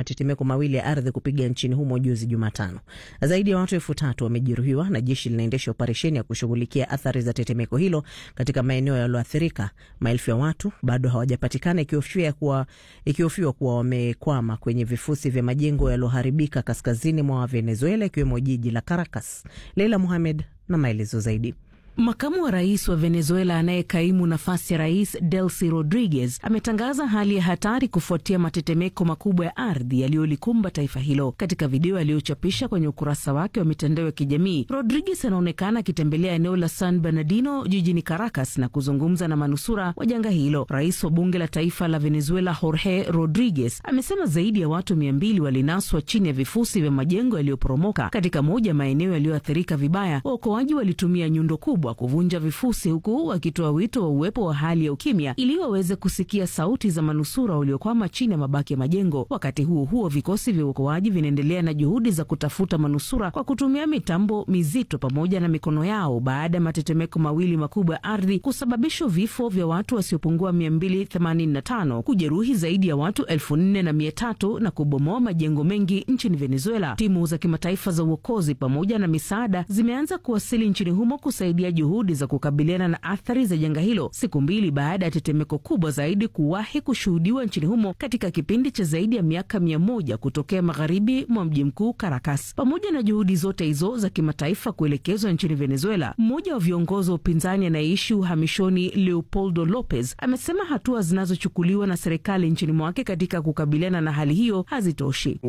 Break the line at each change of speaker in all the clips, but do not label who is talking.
matetemeko mawili ya ardhi kupiga nchini humo juzi Jumatano. Zaidi ya watu elfu tatu wamejeruhiwa na jeshi linaendesha operesheni ya kushughulikia athari za tetemeko hilo katika maeneo yaliyoathirika. Maelfu ya watu bado hawajapatikana, ikihofiwa kuwa, ikihofiwa kuwa wamekwama kwenye vifusi vya majengo yaliyoharibika kaskazini mwa Venezuela, ikiwemo jiji la Caracas. Leila Muhamed na maelezo zaidi.
Makamu wa rais wa Venezuela anayekaimu nafasi ya rais Delcy Rodriguez ametangaza hali ya hatari kufuatia matetemeko makubwa ya ardhi yaliyolikumba taifa hilo. Katika video aliyochapisha kwenye ukurasa wake wa mitandao ya kijamii, Rodriguez anaonekana akitembelea eneo la San Bernardino jijini Caracas na kuzungumza na manusura wa janga hilo. Rais wa bunge la taifa la Venezuela Jorge Rodriguez amesema zaidi ya watu mia mbili walinaswa chini ya vifusi vya majengo yaliyoporomoka katika moja maeneo yaliyoathirika vibaya. Waokoaji walitumia nyundo kubwa kuvunja vifusi huku wakitoa wito wa uwepo wa hali ya ukimya ili waweze kusikia sauti za manusura waliokwama chini ya mabaki ya majengo. Wakati huo huo, vikosi vya uokoaji vinaendelea na juhudi za kutafuta manusura kwa kutumia mitambo mizito pamoja na mikono yao baada ya matetemeko mawili makubwa ya ardhi kusababisha vifo vya watu wasiopungua 285, kujeruhi zaidi ya watu elfu nne na mia tatu na kubomoa majengo mengi nchini Venezuela. Timu za kimataifa za uokozi pamoja na misaada zimeanza kuwasili nchini humo kusaidia juhudi za kukabiliana na athari za janga hilo siku mbili baada ya tetemeko kubwa zaidi kuwahi kushuhudiwa nchini humo katika kipindi cha zaidi ya miaka mia moja kutokea magharibi mwa mji mkuu Caracas. Pamoja na juhudi zote hizo za kimataifa kuelekezwa nchini Venezuela, mmoja wa viongozi wa upinzani anayeishi uhamishoni Leopoldo Lopez amesema hatua zinazochukuliwa na serikali nchini mwake katika kukabiliana na hali hiyo hazitoshi.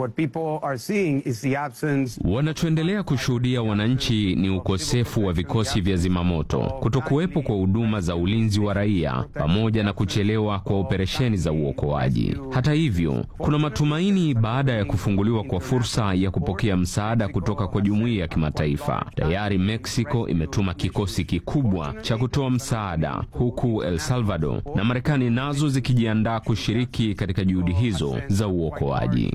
Wanachoendelea kushuhudia wananchi ni ukosefu wa vikosi vya zimamoto, kutokuwepo kwa huduma za ulinzi wa raia, pamoja na kuchelewa kwa operesheni za uokoaji. Hata hivyo, kuna matumaini baada ya kufunguliwa kwa fursa ya kupokea msaada kutoka kwa jumuiya ya kimataifa. Tayari Mexico imetuma kikosi kikubwa cha kutoa msaada, huku El Salvador na Marekani nazo zikijiandaa kushiriki katika juhudi hizo za uokoaji.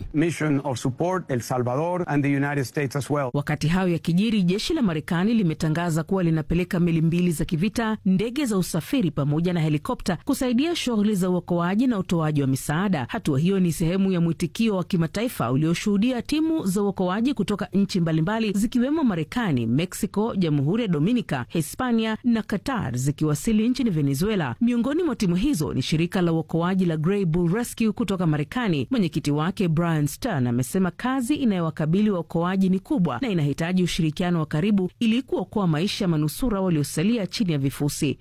Wakati hayo yakijiri, jeshi la Marekani limetangaza kuwa linapeleka meli mbili za kivita, ndege za usafiri pamoja na helikopta kusaidia shughuli za uokoaji na utoaji wa misaada. Hatua hiyo ni sehemu ya mwitikio wa kimataifa ulioshuhudia timu za uokoaji kutoka nchi mbalimbali zikiwemo Marekani, Mexico, Jamhuri ya Dominica, Hispania na Qatar zikiwasili nchini Venezuela. Miongoni mwa timu hizo ni shirika la uokoaji la Grey Bull Rescue kutoka Marekani. Mwenyekiti wake Brian Stern amesema kazi inayowakabili waokoaji ni kubwa na inahitaji ushirikiano wa karibu ili kuokoa maisha ya manusura waliosalia chini ya vifusi.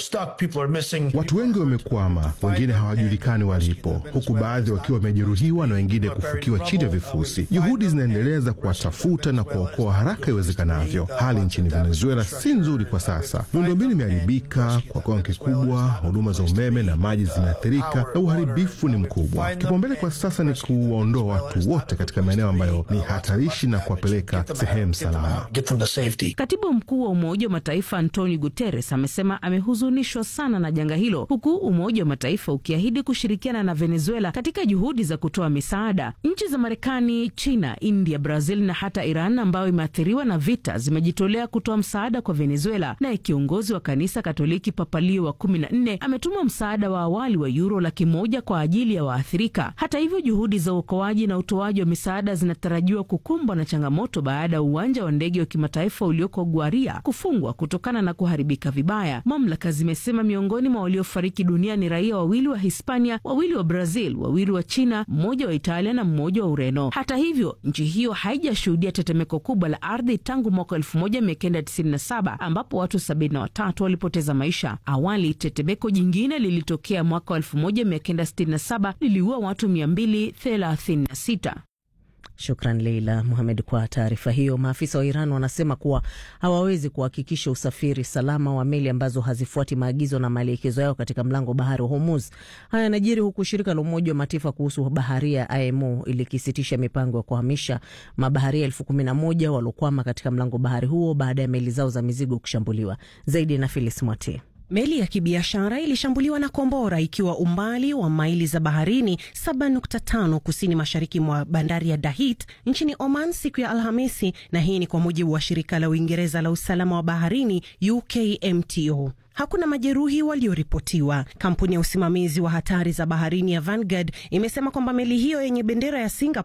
Watu wengi wamekwama, wengine hawajulikani walipo, huku baadhi wakiwa wamejeruhiwa na wengine kufukiwa chini ya vifusi. Juhudi zinaendelea za kuwatafuta na kuwaokoa haraka iwezekanavyo. Hali nchini Venezuela si nzuri kwa sasa. Miundombinu imeharibika kwa kiwango kikubwa, huduma za umeme na maji zimeathirika na uharibifu ni mkubwa. Kipaumbele kwa sasa ni kuwaondoa watu wote katika maeneo ambayo ni hatarishi na kuwapeleka sehemu salama.
Katibu mkuu wa Umoja wa Mataifa Antonio Guterres amesema amehuzunishwa sana na janga hilo, huku Umoja wa Mataifa ukiahidi kushirikiana na Venezuela katika juhudi za kutoa misaada. Nchi za Marekani, China, India, Brazil na hata Iran ambayo imeathiriwa na vita zimejitolea kutoa msaada kwa Venezuela. Naye kiongozi wa kanisa Katoliki Papa Leo wa kumi na nne ametuma msaada wa awali wa yuro laki moja kwa ajili ya waathirika. Hata hivyo, juhudi za uokoaji na utoaji wa misaada zinatarajiwa kukumbwa na changamoto baada ya uwanja wa ndege wa kimataifa ulioko Gwaria kufungwa kutokana na kuharibika vibaya. Mamlaka zimesema miongoni mwa waliofariki dunia ni raia wawili wa Hispania, wawili wa Brazil, wawili wa China, mmoja wa Italia na mmoja wa Ureno. Hata hivyo, nchi hiyo haijashuhudia tetemeko kubwa la ardhi tangu mwaka 1997 ambapo watu 73 walipoteza maisha. Awali tetemeko jingine lilitokea mwaka 1967 liliua watu 236.
Shukran Leila Muhamed kwa taarifa hiyo. Maafisa wa Iran wanasema kuwa hawawezi kuhakikisha usafiri salama wa meli ambazo hazifuati maagizo na maelekezo yao katika mlango bahari wa Hormuz. Haya yanajiri huku shirika la Umoja wa Mataifa kuhusu baharia IMO likisitisha mipango ya kuhamisha mabaharia elfu kumi na moja waliokwama katika mlango bahari huo baada ya meli zao za mizigo kushambuliwa. Zaidi na Filis Mwate.
Meli ya kibiashara ilishambuliwa na kombora ikiwa umbali wa maili za baharini 7.5 kusini mashariki mwa bandari ya Dahit nchini Oman siku ya Alhamisi, na hii ni kwa mujibu wa shirika la Uingereza la usalama wa baharini UKMTO. Hakuna majeruhi walioripotiwa. Kampuni ya usimamizi wa hatari za baharini ya Vanguard imesema kwamba meli hiyo yenye bendera ya Singapore